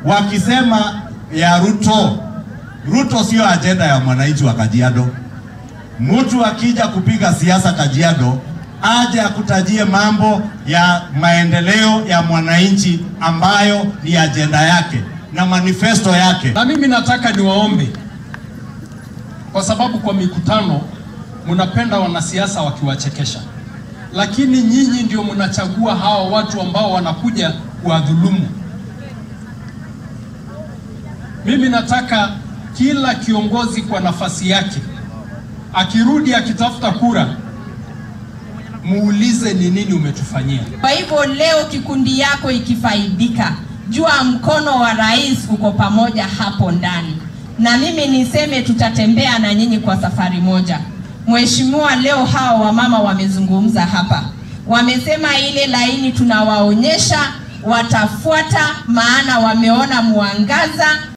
wakisema ya Ruto. Ruto sio ajenda ya mwananchi wa Kajiado. Mtu akija kupiga siasa Kajiado aje akutajie mambo ya maendeleo ya mwananchi ambayo ni ajenda yake na manifesto yake. Na mimi nataka niwaombe, kwa sababu kwa mikutano mnapenda wanasiasa wakiwachekesha, lakini nyinyi ndio mnachagua hawa watu ambao wanakuja kuwadhulumu. Mimi nataka kila kiongozi kwa nafasi yake akirudi akitafuta kura, muulize ni nini umetufanyia. Kwa hivyo leo kikundi yako ikifaidika, jua mkono wa rais uko pamoja hapo ndani, na mimi niseme tutatembea na nyinyi kwa safari moja. Mheshimiwa, leo hawa wamama wamezungumza hapa, wamesema ile laini tunawaonyesha watafuata, maana wameona mwangaza